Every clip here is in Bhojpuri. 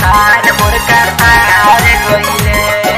Batar murkatar goile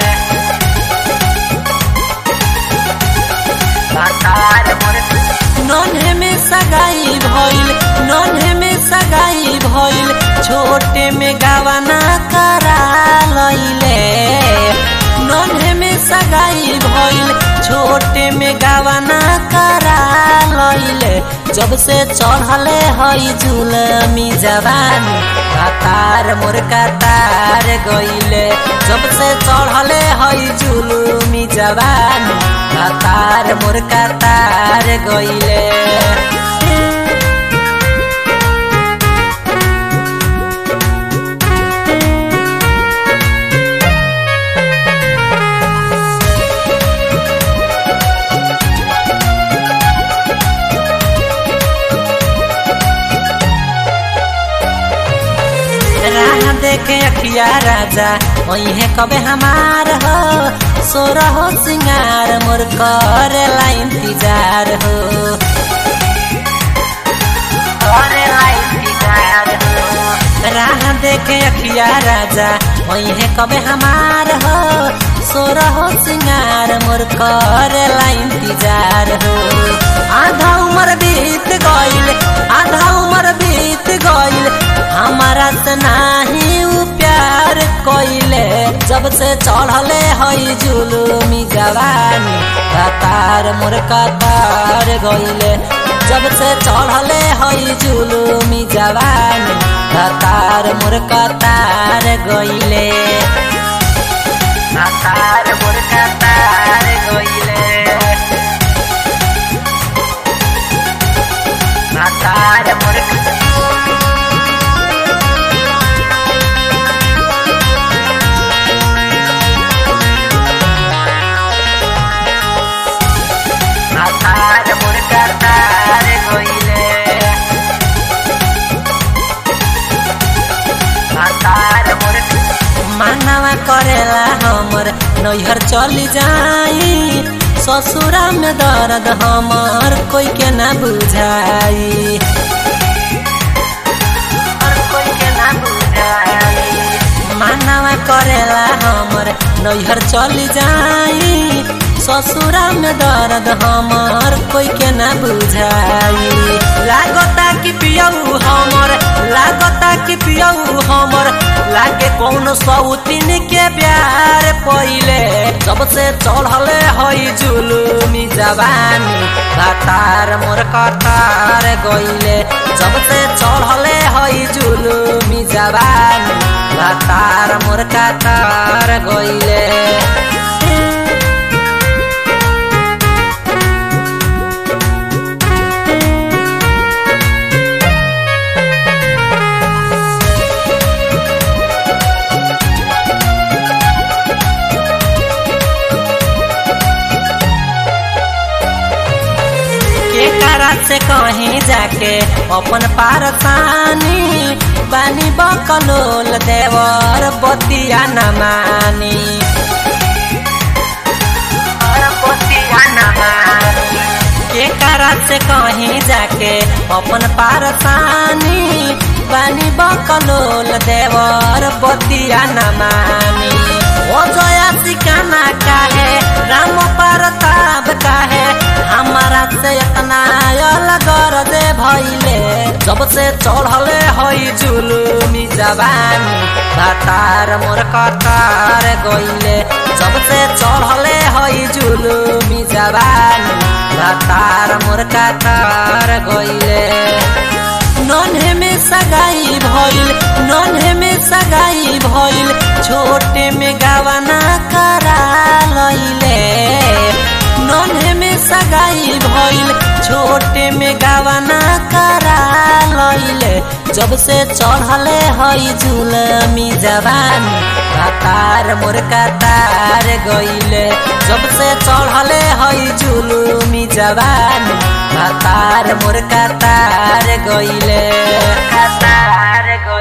Batar murkatar नन्हे में सगाई भइल नन्हे में सगाई भइल छोटे में गवाना करा लैले नन्हे में सगाई भइल छोटे में गवाना करा लैले जब से चढ़ले हई जुलमी जवानी कतार मोर कतार गइले जब से चढ़ले हई जुलमी जवानी कतार मोर कतार गइले राह देखे अखिया राजा वही कबे हमार हो सोर हो सिंगार मोर करेला इंतजार हो करेला इंतजार हो राह देखे अखिया राजा वही कबे हमार हो सोर हो सिंगार मोर करेला इंतजार हो आधा उम्र बीत गइल आधा उम्र बीत गइल हमारा से नाही उ प्यार कइले जब से चढ़ले हई जुलुमी जवानी कतार मोर कतार गइले जब से चढ़ले हई जुलुमी जवानी कतार मोर कतार गइले Batar murkatar goile Batar murkatar Batar murkatar goile Batar murkatar मानवा करेला हमर नैहर चली जाई ससुरा में दर्द हमर कोई के ना बुझाई और कोई के ना बुझाई मानवा करेला हमर नैहर चली जाई ससुरा में दर्द हमर कोई के ना बुझाई लागता कि पियऊ हमर लागता कि पियऊ हमर लागे कौन सौतीन के प्यार पहिले जब से चढ़ले हई जुलुमी जवानी कतार मोर कतार गइले जब से चढ़ले हई जुलुमी जवानी कतार मोर कतार गइले के करा से कहीं जाके अपन पारसानी बानी बकलोल देवर बतिया न मानी और पोतिया ना मानी के करा से कहीं जाके अपन पारसानी बानी बकलोल देवर बतिया न मानी ओ जया सिकाना काहे राम परताप काहे हमारा से इतना अलग दे भइले जब से चढ़ले हई जुलुमी जवानी कतार मोर कतार गइले जब से चढ़ले हई जुलुमी जवानी कतार मोर कतार गइले नन्हे में सगाई भइल नन्हे में सगाई भइल छोटे में गवाना करा लैले नन्हे में सगाई भइल छोटे में गवाना करा लैले जब से चढ़ले हई जुलमी जवानी कतार मोर कतार गइले जब से चढ़ले हई जुलुमी जवानी कतार मोर कतार गइले कतार गो